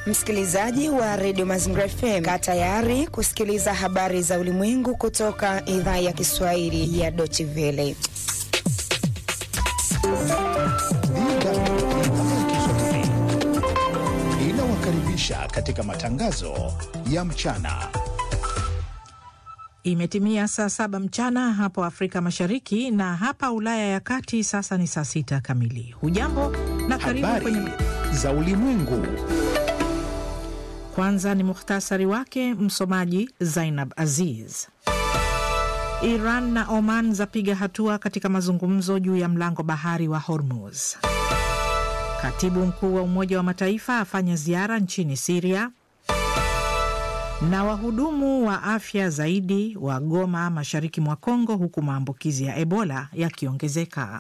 Msikilizaji wa redio Mazingira FM, kaa tayari kusikiliza habari za ulimwengu kutoka idhaa ya Kiswahili ya Deutsche Welle. Inawakaribisha katika matangazo ya mchana. Imetimia saa saba mchana hapo Afrika Mashariki na hapa Ulaya ya Kati sasa ni saa sita kamili. Hujambo na karibu Habari kwenye za ulimwengu. Kwanza ni muhtasari wake, msomaji Zainab Aziz. Iran na Oman zapiga hatua katika mazungumzo juu ya mlango bahari wa Hormuz. Katibu mkuu wa Umoja wa Mataifa afanya ziara nchini Siria, na wahudumu wa afya zaidi wa Goma mashariki mwa Kongo, huku maambukizi ya Ebola yakiongezeka.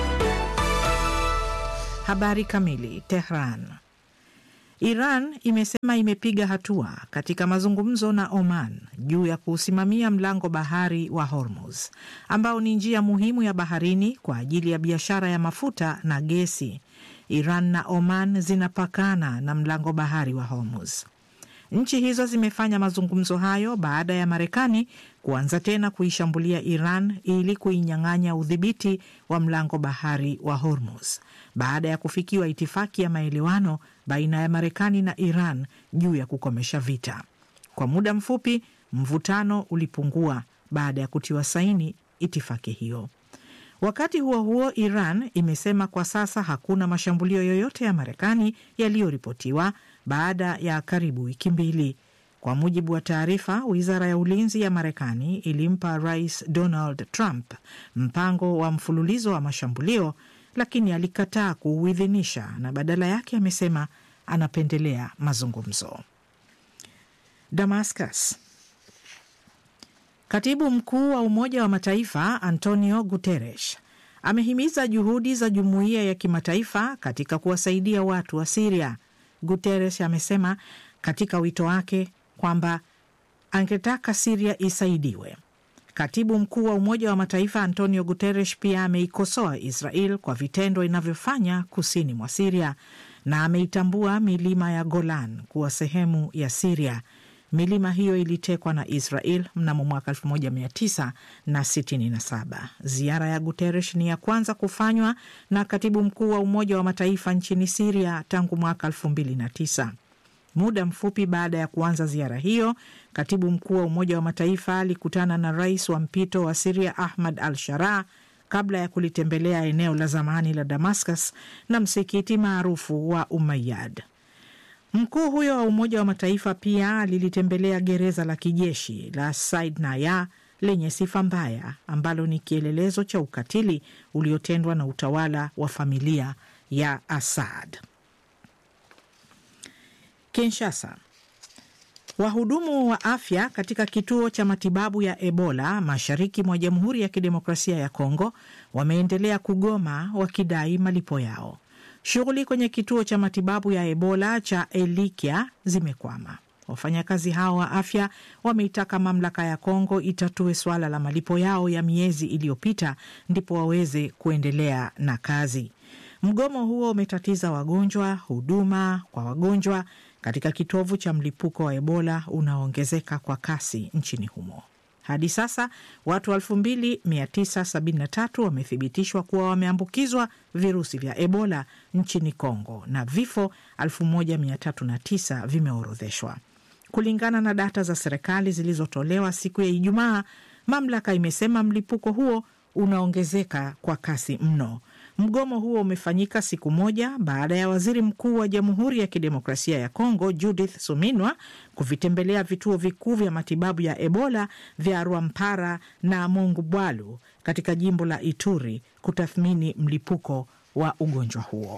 Habari kamili. Tehran. Iran imesema imepiga hatua katika mazungumzo na Oman juu ya kuusimamia mlango bahari wa Hormuz ambao ni njia muhimu ya baharini kwa ajili ya biashara ya mafuta na gesi. Iran na Oman zinapakana na mlango bahari wa Hormuz. Nchi hizo zimefanya mazungumzo hayo baada ya Marekani kuanza tena kuishambulia Iran ili kuinyang'anya udhibiti wa mlango bahari wa Hormuz baada ya kufikiwa itifaki ya maelewano baina ya Marekani na Iran juu ya kukomesha vita. Kwa muda mfupi, mvutano ulipungua baada ya kutiwa saini itifaki hiyo. Wakati huo huo, Iran imesema kwa sasa hakuna mashambulio yoyote ya Marekani yaliyoripotiwa baada ya karibu wiki mbili. Kwa mujibu wa taarifa, wizara ya ulinzi ya Marekani ilimpa Rais Donald Trump mpango wa mfululizo wa mashambulio, lakini alikataa kuuidhinisha na badala yake amesema anapendelea mazungumzo. Damascus. Katibu mkuu wa Umoja wa Mataifa Antonio Guterres amehimiza juhudi za jumuiya ya kimataifa katika kuwasaidia watu wa Siria. Guterres amesema katika wito wake kwamba angetaka Siria isaidiwe. Katibu mkuu wa Umoja wa Mataifa Antonio Guterres pia ameikosoa Israel kwa vitendo inavyofanya kusini mwa Siria na ameitambua milima ya Golan kuwa sehemu ya Siria. Milima hiyo ilitekwa na Israel mnamo mwaka 1967. Ziara ya Guterres ni ya kwanza kufanywa na katibu mkuu wa Umoja wa Mataifa nchini Siria tangu mwaka 2009. Muda mfupi baada ya kuanza ziara hiyo, katibu mkuu wa Umoja wa Mataifa alikutana na rais wa mpito wa Siria Ahmad al Sharaa kabla ya kulitembelea eneo la zamani la Damascus na msikiti maarufu wa Umayyad. Mkuu huyo wa Umoja wa Mataifa pia alilitembelea gereza la kijeshi la Said Naya lenye sifa mbaya ambalo ni kielelezo cha ukatili uliotendwa na utawala wa familia ya Assad. Kinshasa. Wahudumu wa afya katika kituo cha matibabu ya Ebola mashariki mwa Jamhuri ya Kidemokrasia ya Kongo wameendelea kugoma wakidai malipo yao. Shughuli kwenye kituo cha matibabu ya Ebola cha Elikia zimekwama. Wafanyakazi hao wa afya wameitaka mamlaka ya Kongo itatue suala la malipo yao ya miezi iliyopita ndipo waweze kuendelea na kazi. Mgomo huo umetatiza wagonjwa, huduma kwa wagonjwa katika kitovu cha mlipuko wa Ebola unaoongezeka kwa kasi nchini humo. Hadi sasa watu 2973 wamethibitishwa kuwa wameambukizwa virusi vya Ebola nchini Kongo na vifo 1309 vimeorodheshwa. Kulingana na data za serikali zilizotolewa siku ya Ijumaa, mamlaka imesema mlipuko huo unaongezeka kwa kasi mno. Mgomo huo umefanyika siku moja baada ya waziri mkuu wa Jamhuri ya Kidemokrasia ya Kongo Judith Suminwa kuvitembelea vituo vikuu vya matibabu ya Ebola vya Rwampara na Mongubwalu katika jimbo la Ituri kutathmini mlipuko wa ugonjwa huo.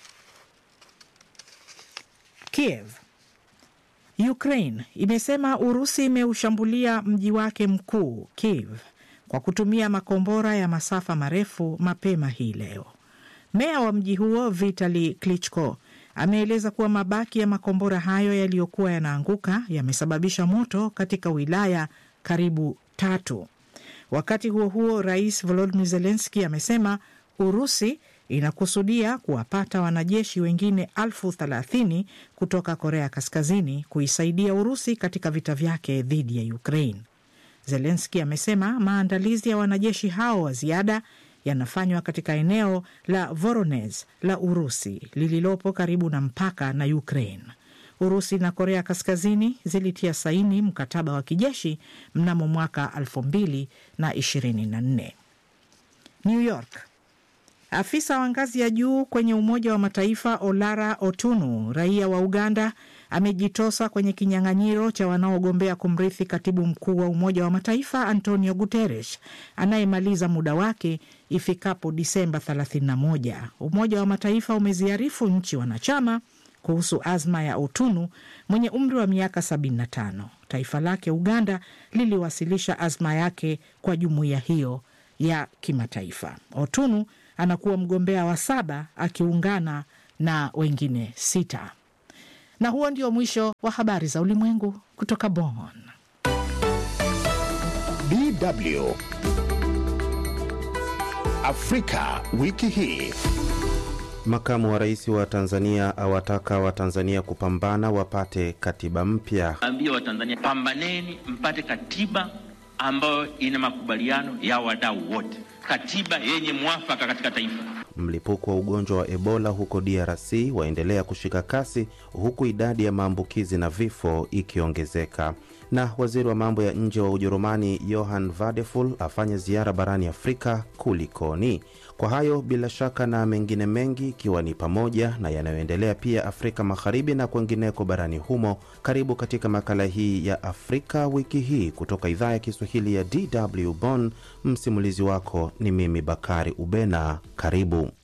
Kiev. Ukraine imesema Urusi imeushambulia mji wake mkuu Kiev kwa kutumia makombora ya masafa marefu mapema hii leo. Meya wa mji huo Vitali Klitschko ameeleza kuwa mabaki ya makombora hayo yaliyokuwa yanaanguka yamesababisha moto katika wilaya karibu tatu. Wakati huo huo, rais Volodymyr Zelensky amesema Urusi inakusudia kuwapata wanajeshi wengine elfu thelathini kutoka Korea Kaskazini kuisaidia Urusi katika vita vyake dhidi ya Ukraine. Zelenski amesema maandalizi ya wanajeshi hao wa ziada yanafanywa katika eneo la Voronezh la Urusi lililopo karibu na mpaka na Ukraine. Urusi na Korea Kaskazini zilitia saini mkataba wa kijeshi mnamo mwaka 2024. New York. Afisa wa ngazi ya juu kwenye Umoja wa Mataifa Olara Otunu, raia wa Uganda, amejitosa kwenye kinyang'anyiro cha wanaogombea kumrithi katibu mkuu wa Umoja wa Mataifa Antonio Guterres anayemaliza muda wake ifikapo Disemba 31. Umoja wa Mataifa umeziarifu nchi wanachama kuhusu azma ya Otunu mwenye umri wa miaka 75. Taifa lake Uganda liliwasilisha azma yake kwa jumuiya hiyo ya kimataifa. Otunu anakuwa mgombea wa saba akiungana na wengine sita. Na huo ndio mwisho wa habari za ulimwengu kutoka Bonn. DW Afrika wiki hii. Makamu wa rais wa Tanzania awataka Watanzania kupambana wapate katiba mpya. Ambia Watanzania, pambaneni mpate katiba ambayo ina makubaliano ya wadau wote, katiba yenye mwafaka katika taifa. Mlipuko wa ugonjwa wa Ebola huko DRC waendelea kushika kasi huku idadi ya maambukizi na vifo ikiongezeka. Na waziri wa mambo ya nje wa Ujerumani Johann Vadeful afanya ziara barani Afrika. Kulikoni? Kwa hayo bila shaka na mengine mengi, ikiwa ni pamoja na yanayoendelea pia Afrika Magharibi na kwengineko barani humo, karibu katika makala hii ya Afrika wiki hii kutoka idhaa ya Kiswahili ya DW Bonn. Msimulizi wako ni mimi Bakari Ubena. Karibu.